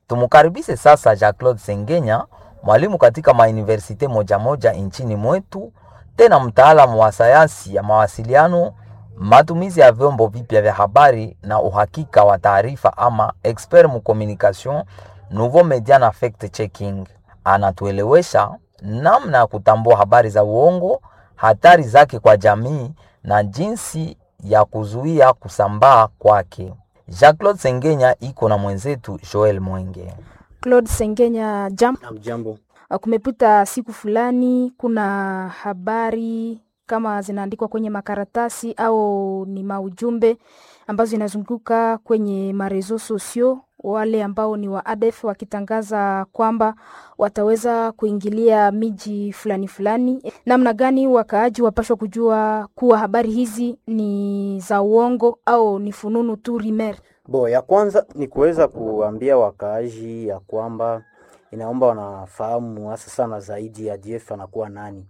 Tumukaribishe sasa Jean-Claude Sengenya, mwalimu katika mauniversite moja moja nchini mwetu, tena mtaalamu wa sayansi ya mawasiliano, matumizi ya vyombo vipya vya habari na uhakika wa taarifa, ama expert mu communication nouveau media na fact checking. Anatuelewesha namna ya kutambua habari za uongo, hatari zake kwa jamii na jinsi ya kuzuia kusambaa kwake. Jean-Claude Sengenya iko na mwenzetu Joel Mwenge. Claude Sengenya, jambo. Jambo. Kumepita siku fulani, kuna habari kama zinaandikwa kwenye makaratasi au ni maujumbe ambazo zinazunguka kwenye marezo sosio, wale ambao ni wa ADF wakitangaza kwamba wataweza kuingilia miji fulani fulani. Namna gani wakaaji wapashwa kujua kuwa habari hizi ni za uongo au ni fununu tu rimer? Bo, ya kwanza ni kuweza kuambia wakaaji ya kwamba inaomba wanafahamu hasa sana zaidi ADF anakuwa nani.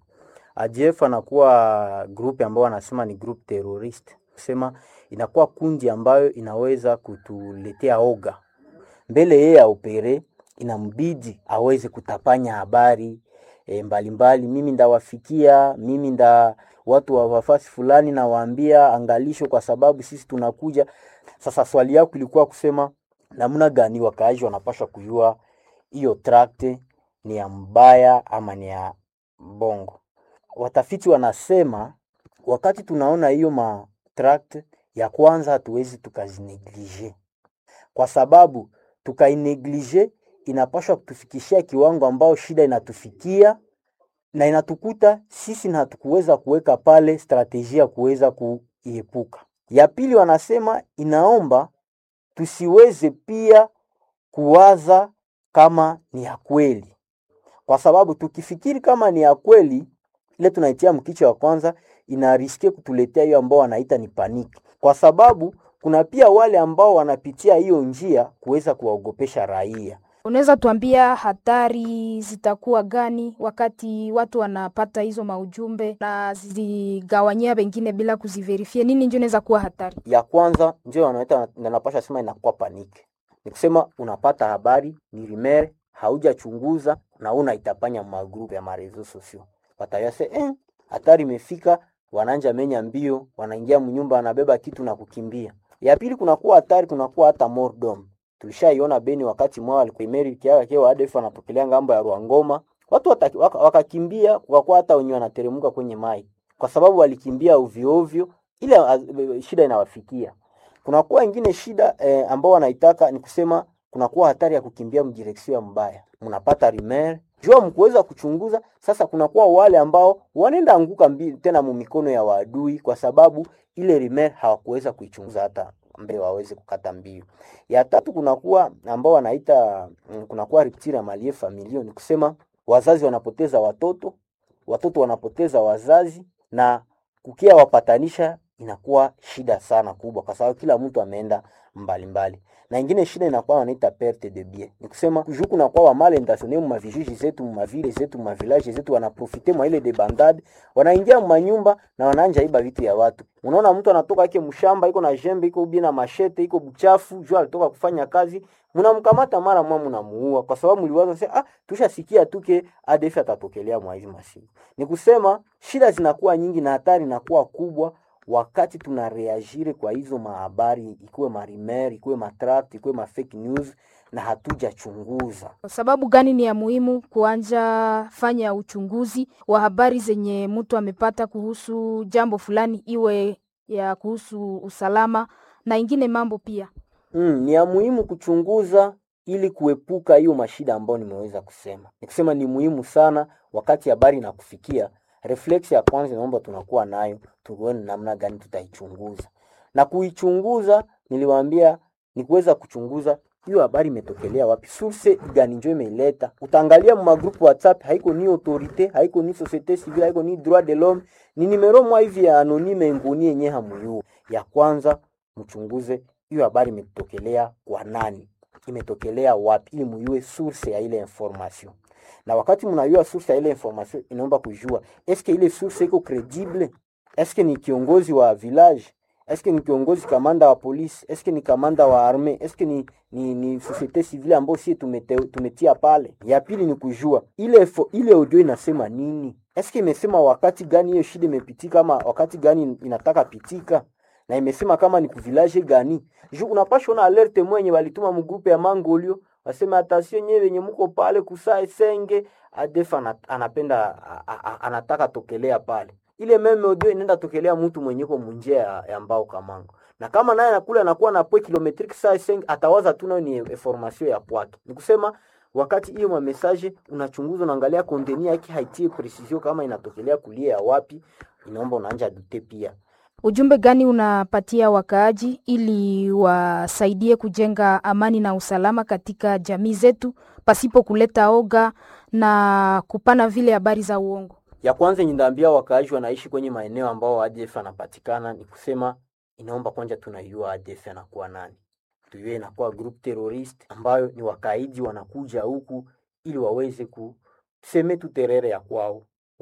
ADF anakuwa group ambayo wanasema ni group terrorist, kusema inakuwa kundi ambayo inaweza kutuletea oga mbele yeye aopere, inambidi aweze kutapanya habari e, mbalimbali. Mimi ndawafikia, mimi nda watu wa wafasi fulani nawaambia angalisho, kwa sababu sisi tunakuja. Sasa swali yako ilikuwa kusema namna gani wakaaji wanapaswa kujua hiyo tract ni ya mbaya ama ni ya bongo. Watafiti wanasema wakati tunaona hiyo ma tract ya kwanza, hatuwezi tukazineglige kwa sababu tukaineglige inapaswa kutufikishia kiwango ambao shida inatufikia na inatukuta sisi na hatukuweza kuweka pale strategia kuweza kuiepuka. Ya pili, wanasema inaomba tusiweze pia kuwaza kama ni ya kweli, kwa sababu tukifikiri kama ni ya kweli, ile tunaitia mkicho wa kwanza inariske kutuletea hiyo ambao wanaita ni paniki, kwa sababu kuna pia wale ambao wanapitia hiyo njia kuweza kuwaogopesha raia. Unaweza tuambia hatari zitakuwa gani wakati watu wanapata hizo maujumbe na zigawanyia wengine bila kuziverifia? Nini ndio inaweza kuwa hatari? Ya kwanza ndio wanaita napasha sema inakuwa paniki, ni kusema unapata habari ni rimere, haujachunguza na unaitapanya magrupu ya marezo sosio, watayase eh, hatari imefika, wananja menya mbio, wanaingia mnyumba, wanabeba kitu na kukimbia. Ya pili kunakuwa hatari, kunakuwa hata mordom tulishaiona Beni wakati mwao alikuimeri kiaga kio ADF anapokelea ngambo ya Ruangoma, watu wata, waka, wakakimbia kukakuwa hata wenye wanateremka kwenye mai kwa sababu walikimbia ovyo ovyo, ile uh, shida inawafikia. Kunakuwa ingine shida eh, ambao wanaitaka ni kusema kunakuwa hatari ya kukimbia mdireksio ya mbaya, mnapata rimer jua mkuweza kuchunguza. Sasa kunakuwa wale ambao wanaenda anguka mbi, tena mu mikono ya waadui kwa sababu ile rimer hawakuweza kuichunguza hata mbele waweze kukata mbio. Ya tatu kunakuwa ambao wanaita kunakuwa rupture ya malie familia, ni kusema wazazi wanapoteza watoto, watoto wanapoteza wazazi, na kukia wapatanisha inakuwa shida sana kubwa, kwa sababu kila mtu ameenda mbalimbali. Na ingine shida inakuwa wanaita perte de bien, ni kusema kujuku na kwa wamale intentionnel mu mavijiji zetu mu mavile zetu mu mavillage zetu, wanaprofite mwa ile de bandade, wanaingia mu manyumba na wanaanja iba vitu ya watu. Unaona mtu anatoka yake mshamba iko na jembe iko ubi na mashete iko buchafu, jua alitoka kufanya kazi, mnamkamata mara mwa mnamuua, kwa sababu mliwaza sasa, ah, tushasikia tuke ADF atatokelea mwa hizi masiku. Ni kusema shida zinakuwa nyingi na hatari inakuwa kubwa wakati tunareagire kwa hizo mahabari, ikuwe marimer, ikuwe matract, ikuwe ma fake news na hatujachunguza. Sababu gani ni ya muhimu kuanja fanya uchunguzi wa habari zenye mtu amepata kuhusu jambo fulani, iwe ya kuhusu usalama na ingine mambo pia? Mm, ni ya muhimu kuchunguza ili kuepuka hiyo mashida ambayo nimeweza kusema. Nikusema ni muhimu sana wakati habari inakufikia reflex ya kwanza naomba tunakuwa nayo, tuone namna gani tutaichunguza. Na kuichunguza, niliwaambia ni kuweza kuchunguza hiyo habari imetokelea wapi, source gani njo imeileta. Utaangalia mu magroup WhatsApp, haiko ni autorite, haiko ni societe civile, haiko ni droit de l'homme, ni numero mwa hivi ya anonyme nguni yenye hamuyua. Ya kwanza mchunguze hiyo habari imetokelea kwa nani, imetokelea wapi, ili muyue source ya ile information na wakati mnajua source ya ile information, inaomba kujua eske ile source iko credible, eske ni kiongozi wa village, eske ni kiongozi kamanda wa polisi, eske ni kamanda wa arme, eske ni ni, ni societe civile ambayo sie tumete, tumetia pale. Ya pili ni kujua ile fo, ile audio inasema nini, eske imesema wakati gani hiyo shida imepitika, ama wakati gani inataka pitika, na imesema kama ni kuvilaje gani juu unapasha ona alerte mwenye walituma mgrupe ya Mangolio waseme atasio nyewe wenye muko pale kusaa senge ADF anapenda anataka tokelea pale ile meme audio inaenda tokelea mtu mwenye ko munjia ya, ya mbao kamango na kama naye anakula anakuwa na poe kilometric saa senge atawaza tu nayo ni information ya kwake ni kusema wakati hiyo ma message unachunguza unaangalia konteni yake haitie precision kama inatokelea kulia ya wapi inaomba unaanja dute pia Ujumbe gani unapatia wakaaji ili wasaidie kujenga amani na usalama katika jamii zetu pasipo kuleta oga na kupana vile habari za uongo? Ya kwanza ninaambia wakaaji wanaishi kwenye maeneo ambao ADF anapatikana ni kusema inaomba kwanza tunaiua ADF anakuwa nani, tuyue inakuwa group terrorist ambayo ni wakaidi wanakuja huku ili waweze kuseme tu terere ya kwao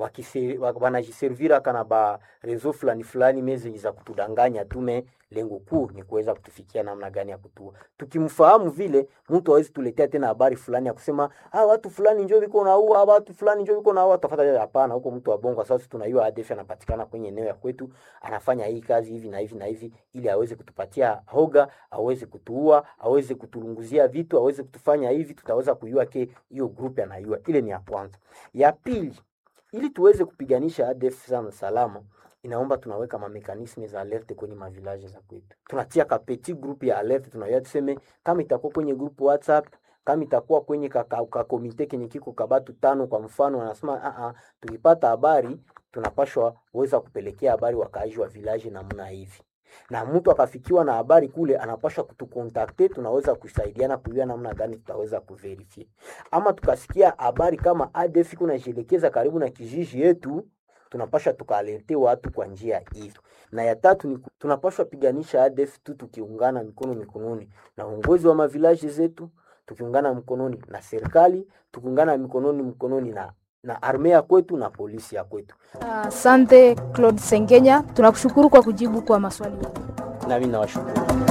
wanajiservira kana ba rezo fulani fulani mezi za kutudanganya tume lengo kuu ni kuweza kutufikia namna gani ya kutua. Tukimfahamu vile mtu hawezi tuletea tena habari fulani ya kusema ah, watu fulani njoo viko naua, watu fulani njoo viko naua. Tafadhali hapana, huko mtu wa bongo sasa tunaiua ADF anapatikana kwenye eneo ya kwetu, anafanya hii kazi hivi na hivi na hivi, ili aweze kutupatia hoga, aweze kutuua, aweze kutulunguzia vitu, aweze kutufanya hivi, tutaweza kuiua ke hiyo group anaiua. Ile ni ya kwanza. Ya pili, ili tuweze kupiganisha ADF sana salama, inaomba tunaweka mamekanisme za alerte kwenye mavilaje za kwetu. Tunatia ka petit group ya alerte, tunaweza tuseme kama itakuwa kwenye group WhatsApp, kama itakuwa kwenye ka, ka, ka komite kenye kiko kabatu tano kwa mfano, wanasema a a, tukipata habari tunapashwa weza kupelekea habari wakaaji wa village namna hivi na mtu akafikiwa na habari kule, anapaswa kutukontakte, tunaweza kusaidiana kujua namna gani tutaweza kuverify. Ama tukasikia habari kama ADF kunajielekeza karibu na kijiji yetu, tunapaswa tukaalerte watu kwa njia hizo. Na ya tatu ni tunapaswa piganisha ADF tu tukiungana mikono mikononi na uongozi wa mavilaji zetu, tukiungana mkononi na serikali, tukiungana mikononi mkononi na na arme ya kwetu na polisi ya kwetu. Asante uh, Claude Sengenya, tunakushukuru kwa kujibu kwa maswali yetu. Nami nawashukuru.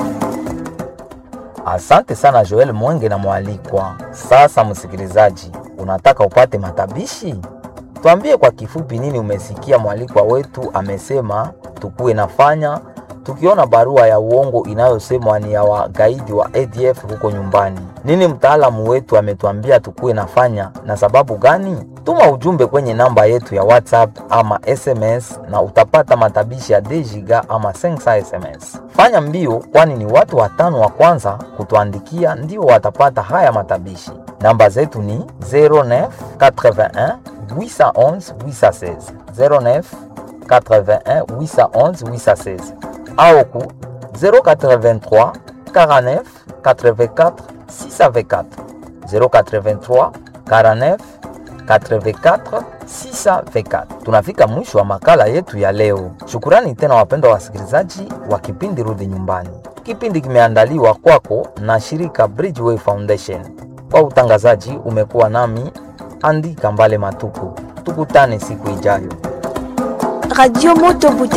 Asante sana Joel Mwenge na mwalikwa. Sasa msikilizaji, unataka upate matabishi? Tuambie kwa kifupi nini umesikia mwalikwa wetu amesema tukuwe nafanya tukiona barua ya uongo inayosemwa ni ya wagaidi wa ADF huko nyumbani. Nini mtaalamu wetu ametuambia tukuwe nafanya na sababu gani? Tuma ujumbe kwenye namba yetu ya WhatsApp ama SMS na utapata matabishi ya dejiga ama sensa SMS. Fanya mbio, kwani ni watu watano wa kwanza kutuandikia ndio watapata haya matabishi. Namba zetu ni 09 81 811 816 09 81 811 816 au ku 083 49 84 624 083 49 84 624. Tunafika mwisho wa makala yetu ya leo. Shukurani tena wapendwa wasikilizaji wa kipindi Rudi Nyumbani. Kipindi kimeandaliwa kwako na shirika Bridgeway Foundation. Kwa utangazaji umekuwa nami Andi Kambale Matuku. Tukutane siku ijayo. Radio Moto Bute